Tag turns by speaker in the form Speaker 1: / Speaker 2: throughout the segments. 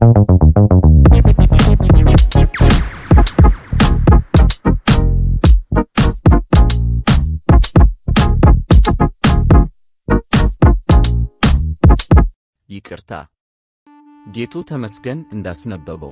Speaker 1: ይቅርታ ጌቱ ተመስገን እንዳስነበበው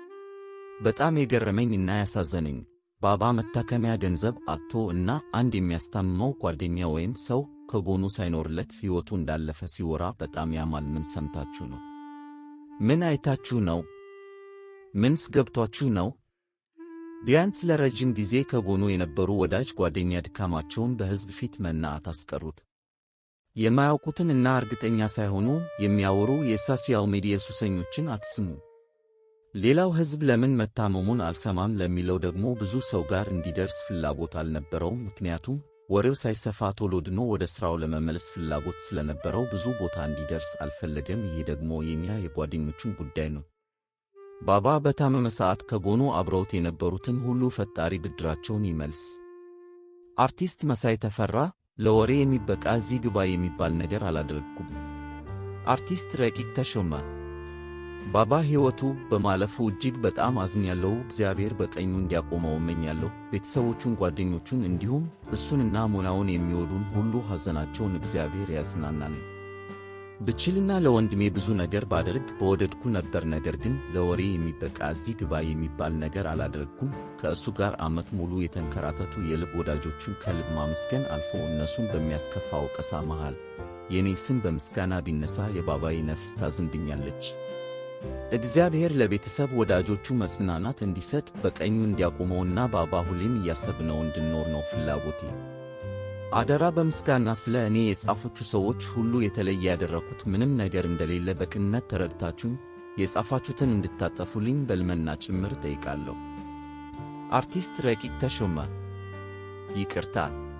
Speaker 1: በጣም የገረመኝ እና ያሳዘነኝ ባባ መታከሚያ ገንዘብ አጥቶ እና አንድ የሚያስታምመው ጓደኛ ወይም ሰው ከጎኑ ሳይኖርለት ሕይወቱ እንዳለፈ ሲወራ በጣም ያማል። ምን ሰምታችሁ ነው? ምን አይታችሁ ነው? ምንስ ገብቷችሁ ነው? ቢያንስ ለረጅም ጊዜ ከጎኑ የነበሩ ወዳጅ ጓደኛ ድካማቸውን በሕዝብ ፊት መናት አስቀሩት። የማያውቁትን እና እርግጠኛ ሳይሆኑ የሚያወሩ የሶሻል ሚዲያ ሱሰኞችን አትስሙ። ሌላው ሕዝብ ለምን መታመሙን አልሰማም ለሚለው ደግሞ ብዙ ሰው ጋር እንዲደርስ ፍላጎት አልነበረውም። ምክንያቱም ወሬው ሳይሰፋ ቶሎ ድኖ ወደ ሥራው ለመመለስ ፍላጎት ስለነበረው ብዙ ቦታ እንዲደርስ አልፈለገም። ይሄ ደግሞ የኛ የጓደኞቹን ጉዳይ ነው። ባባ በታመመ ሰዓት ከጎኑ አብረውት የነበሩትን ሁሉ ፈጣሪ ብድራቸውን ይመልስ። አርቲስት መሳይ ተፈራ ለወሬ የሚበቃ እዚህ ግባ የሚባል ነገር አላደረግኩም። አርቲስት ረቂቅ ተሾመ ባባ ሕይወቱ በማለፉ እጅግ በጣም አዝኛለሁ። እግዚአብሔር በቀኙ እንዲያቆመው እመኛለሁ። ቤተሰቦቹን፣ ጓደኞቹን እንዲሁም እሱንና ሙያውን የሚወዱን ሁሉ ሐዘናቸውን እግዚአብሔር ያጽናናል። ብችልና ለወንድሜ ብዙ ነገር ባደርግ በወደድኩ ነበር። ነገር ግን ለወሬ የሚበቃ እዚህ ግባ የሚባል ነገር አላደረግኩም። ከእሱ ጋር ዓመት ሙሉ የተንከራተቱ የልብ ወዳጆቹን ከልብ ማመስገን አልፎ እነሱን በሚያስከፋ ወቀሳ መሃል የኔ ስም በምስጋና ቢነሳ የባባዬ ነፍስ ታዝንብኛለች። እግዚአብሔር ለቤተሰብ ወዳጆቹ መጽናናት እንዲሰጥ በቀኙ እንዲያቆመውና ባባ ሁሌም እያሰብነው እንድንኖር ነው ፍላጎቴ። አደራ በምስጋና ስለ እኔ የጻፋችሁ ሰዎች ሁሉ የተለየ ያደረኩት ምንም ነገር እንደሌለ በቅንነት ተረድታችሁኝ የጻፋችሁትን እንድታጠፉልኝ በልመና ጭምር ጠይቃለሁ። አርቲስት ረቂቅ ተሾመ ይቅርታ።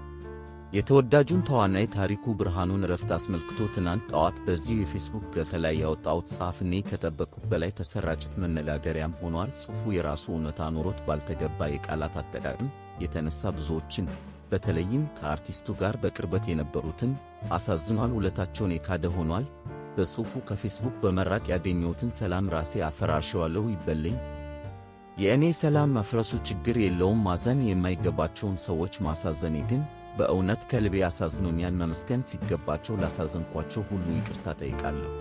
Speaker 1: የተወዳጁን ተዋናይ ታሪኩ ብርሃኑን እረፍት አስመልክቶ ትናንት ጠዋት በዚሁ የፌስቡክ ገጽ ላይ ያወጣሁት ጽሑፍ እኔ ከጠበቅኩት በላይ ተሰራጭት መነጋገሪያም ሆኗል። ጽሑፉ የራሱ እውነታ ኖሮት ባልተገባ የቃላት አጠቃቀም የተነሳ ብዙዎችን በተለይም ከአርቲስቱ ጋር በቅርበት የነበሩትን አሳዝኗል። ውለታቸውን የካደ ሆኗል። በጽሑፉ ከፌስቡክ በመራቅ ያገኘሁትን ሰላም ራሴ አፈራርሸዋለሁ ይበለኝ። የእኔ ሰላም መፍረሱ ችግር የለውም። ማዘን የማይገባቸውን ሰዎች ማሳዘኔ ግን በእውነት ከልቤ አሳዝኖኛል። መመስገን ሲገባቸው ላሳዘንኳቸው ሁሉ ይቅርታ ጠይቃለሁ።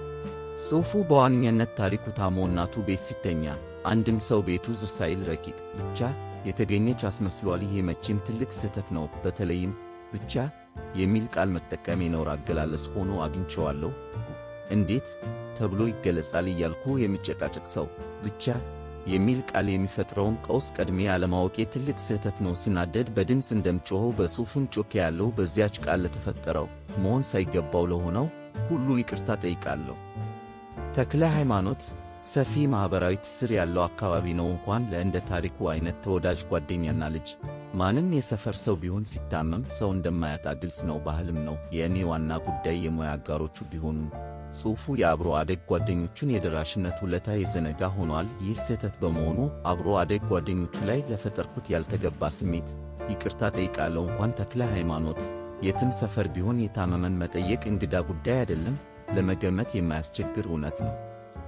Speaker 1: ጽሑፉ በዋነኛነት ታሪኩ ታሞ እናቱ ቤት ሲተኛ አንድም ሰው ቤቱ ዝር ሳይል ረቂቅ ብቻ የተገኘች አስመስሏል። ይሄ መቼም ትልቅ ስህተት ነው። በተለይም ብቻ የሚል ቃል መጠቀም የነውር አገላለጽ ሆኖ አግኝቼዋለሁ። እንዴት ተብሎ ይገለጻል እያልኩ የሚጨቃጨቅ ሰው ብቻ የሚል ቃል የሚፈጥረውን ቀውስ ቀድሜ አለማወቄ ትልቅ ስህተት ነው። ስናደድ በድምፅ እንደምጮኸው በጽሑፉን ጮኬ ያለው በዚያች ቃል ለተፈጠረው መሆን ሳይገባው ለሆነው ሁሉ ይቅርታ ጠይቃለሁ። ተክለ ሃይማኖት ሰፊ ማኅበራዊ ትስር ያለው አካባቢ ነው። እንኳን ለእንደ ታሪኩ አይነት ተወዳጅ ጓደኛና ልጅ ማንም የሰፈር ሰው ቢሆን ሲታመም ሰው እንደማያጣ ግልጽ ነው፣ ባህልም ነው። የእኔ ዋና ጉዳይ የሙያ አጋሮቹ ቢሆኑም ጽሑፉ የአብሮ አደግ ጓደኞቹን የደራሽነት ውለታ የዘነጋ ሆኗል። ይህ ስህተት በመሆኑ አብሮ አደግ ጓደኞቹ ላይ ለፈጠርኩት ያልተገባ ስሜት ይቅርታ ጠይቃለሁ። እንኳን ተክለ ሃይማኖት የትም ሰፈር ቢሆን የታመመን መጠየቅ እንግዳ ጉዳይ አይደለም፣ ለመገመት የማያስቸግር እውነት ነው።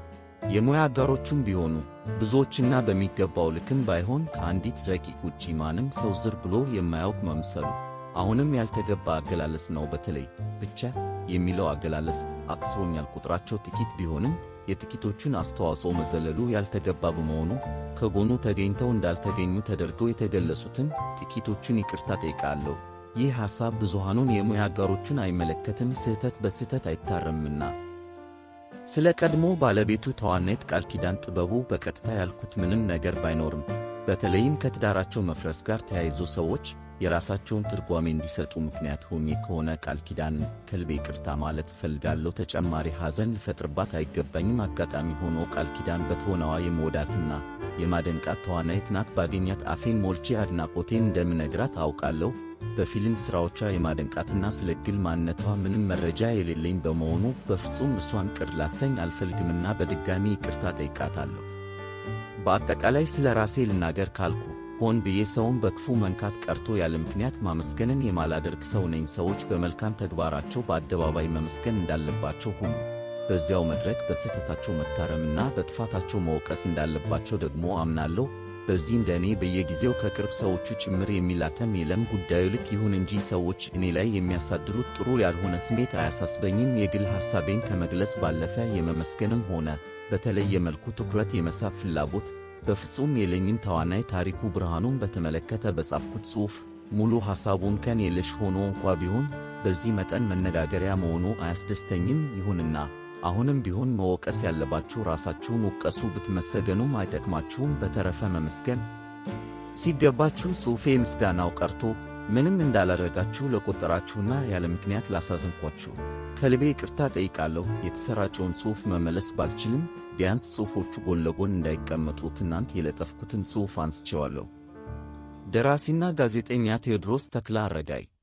Speaker 1: የሙያ አጋሮቹም ቢሆኑ ብዙዎችና በሚገባው ልክም ባይሆን ከአንዲት ረቂቅ ውጪ ማንም ሰው ዝር ብሎ የማያውቅ መምሰሉ አሁንም ያልተገባ አገላለጽ ነው። በተለይ ብቻ የሚለው አገላለጽ አቅስሮኛል። ቁጥራቸው ጥቂት ቢሆንም የጥቂቶቹን አስተዋጽኦ መዘለሉ ያልተገባ በመሆኑ ከጎኑ ተገኝተው እንዳልተገኙ ተደርገው የተገለጹትን ጥቂቶቹን ይቅርታ ጠይቃለሁ። ይህ ሐሳብ ብዙሃኑን የሙያ አጋሮቹን አይመለከትም። ስህተት በስህተት አይታረምና። ስለ ቀድሞ ባለቤቱ ተዋናይት ቃል ኪዳን ጥበቡ በቀጥታ ያልኩት ምንም ነገር ባይኖርም በተለይም ከትዳራቸው መፍረስ ጋር ተያይዞ ሰዎች የራሳቸውን ትርጓሜ እንዲሰጡ ምክንያት ሆኜ ከሆነ ቃል ኪዳንን ከልቤ ይቅርታ ማለት እፈልጋለሁ። ተጨማሪ ሐዘን ልፈጥርባት አይገባኝም። አጋጣሚ ሆኖ ቃል ኪዳን በትወናዋ የመወዳትና የማደንቃት ተዋናይት ናት። ባገኛት አፌን ሞልቼ አድናቆቴን እንደምነግራት አውቃለሁ። በፊልም ሥራዎቿ የማደንቃትና ስለ ግል ማንነቷ ምንም መረጃ የሌለኝ በመሆኑ በፍጹም እሷን ቅር ላሰኝ አልፈልግምና በድጋሚ ይቅርታ ጠይቃታለሁ። በአጠቃላይ ስለ ራሴ ልናገር ካልኩ ሆን ብዬ ሰውን በክፉ መንካት ቀርቶ ያለ ምክንያት ማመስገንን የማላደርግ ሰው ነኝ። ሰዎች በመልካም ተግባራቸው በአደባባይ መመስገን እንዳለባቸው ሁሉ በዚያው መድረክ በስህተታቸው መታረምና በጥፋታቸው መወቀስ እንዳለባቸው ደግሞ አምናለሁ። በዚህ እንደ እኔ በየጊዜው ከቅርብ ሰዎቹ ጭምር የሚላተም የለም። ጉዳዩ ልክ ይሁን እንጂ ሰዎች እኔ ላይ የሚያሳድሩት ጥሩ ያልሆነ ስሜት አያሳስበኝም። የግል ሐሳቤን ከመግለጽ ባለፈ የመመስገንም ሆነ በተለየ መልኩ ትኩረት የመሳብ ፍላጎት በፍጹም የለኝም። ተዋናይ ታሪኩ ብርሃኑን በተመለከተ በጻፍኩት ጽሑፍ ሙሉ ሐሳቡን ከን የለሽ ሆኖ እንኳ ቢሆን በዚህ መጠን መነጋገሪያ መሆኑ አያስደስተኝም። ይሁንና አሁንም ቢሆን መወቀስ ያለባችሁ ራሳችሁን ውቀሱ፣ ብትመሰገኑም አይጠቅማችሁም። በተረፈ መመስገን ሲገባችሁ ጽሑፌ ምስጋናው ቀርቶ ምንም እንዳላደረጋችሁ ለቆጠራችሁና ያለ ምክንያት ላሳዘንኳችሁ ከልቤ ይቅርታ ጠይቃለሁ። የተሰራጨውን ጽሑፍ መመለስ ባልችልም ቢያንስ ጽሑፎቹ ጎን ለጎን እንዳይቀመጡ ትናንት የለጠፍኩትን ጽሑፍ አንስቼዋለሁ። ደራሲና ጋዜጠኛ ቴዎድሮስ ተክለ አረጋይ